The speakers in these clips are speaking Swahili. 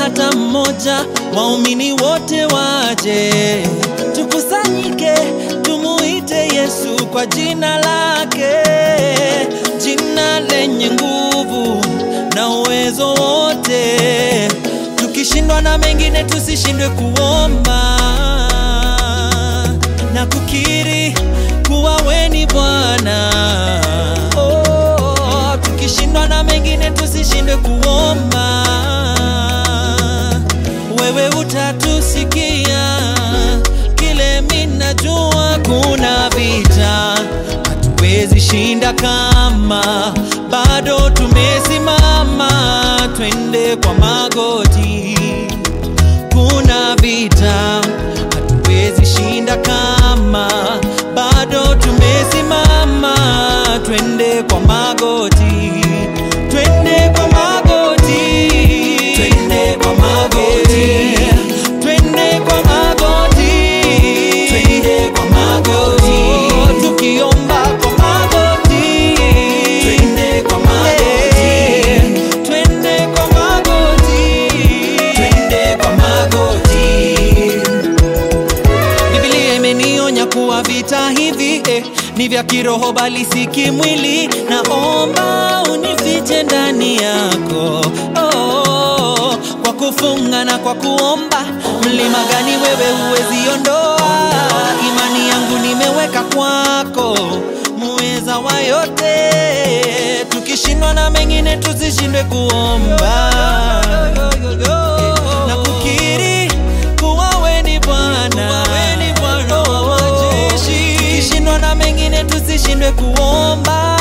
hata mmoja, waumini wote waje, tukusanyike, tumuite Yesu kwa jina lake, jina lenye nguvu na uwezo wote. Tukishindwa na mengine, tusishindwe kuomba na kukiri kuwa we ni Bwana. Oh, tukishindwa na mengine tusishindwe kuomba, wewe utatusikia. Kile minajua kuna vita hatuwezi shinda kama bado tumesimama, twende kwa magoti. Kuna vita hatuwezi shinda kama bado tumesimama, twende kwa magoti, twende kwa magoti, twende kwa magoti, twende kwa magoti, twende kwa magoti, tukiomba kwa magoti, twende kwa magoti, twende kwa magoti, twende kwa magoti. Biblia imenionya kuwa vita hivi eh, ni vya kiroho bali si kimwili. Naomba unifiche ndani yako oh, kwa kufunga na kwa kuomba. Mlima gani wewe huwezi ondoa? Imani yangu nimeweka kwako, muweza wa yote. Tukishindwa na mengine, tusishindwe kuomba na kukiri kuwa we ni Bwana, wa majeshi. Tukishindwa na mengine tusishindwe kuomba,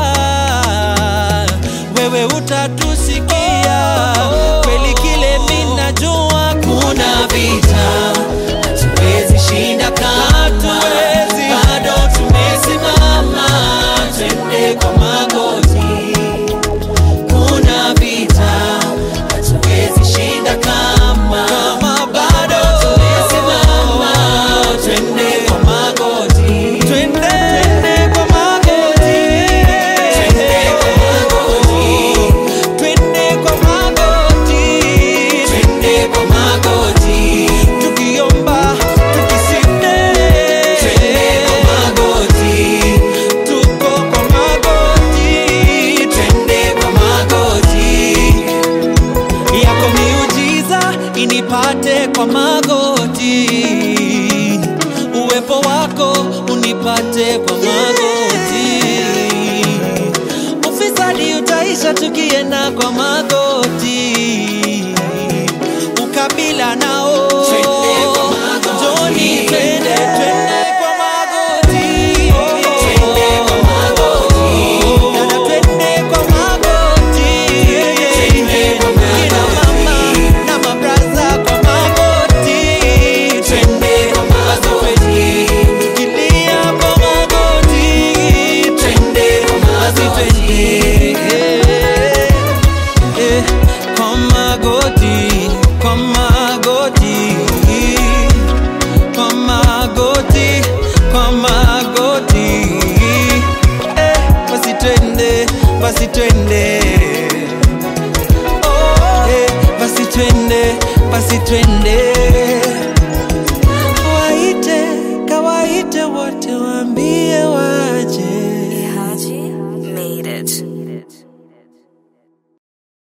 wewe utatusikia. Kweli kile minajua kuna vita hatuwezi shinda kama bado tumesimama, twende kwa magoti kuna vita hatuwezi shinda kama bado tumesimama, twende kwa magoti, twende kwa magoti, twende kwa magoti, twende kwa magoti, twende kwa magoti, tukiomba tukisinde, twende kwa magoti, tuko kwa magoti, twende kwa magoti yako miujiza inipate kwa magoti, uwepo wako unipate kwa magoti, ufisadi utaisha tukienda kwa magoti, ukabila nao Njoni twende, twende kwa magoti. Dada, twende kwa magoti. Kina mama na mabraza kwa magoti. Basi twende. Tukilia kwa magoti. Basi twende. Eh, kwa magoti, kwa magoti kwa magoti, kwa magoti. Eh, basi twende, basi twende. Oh, eh, basi twende, basi twende.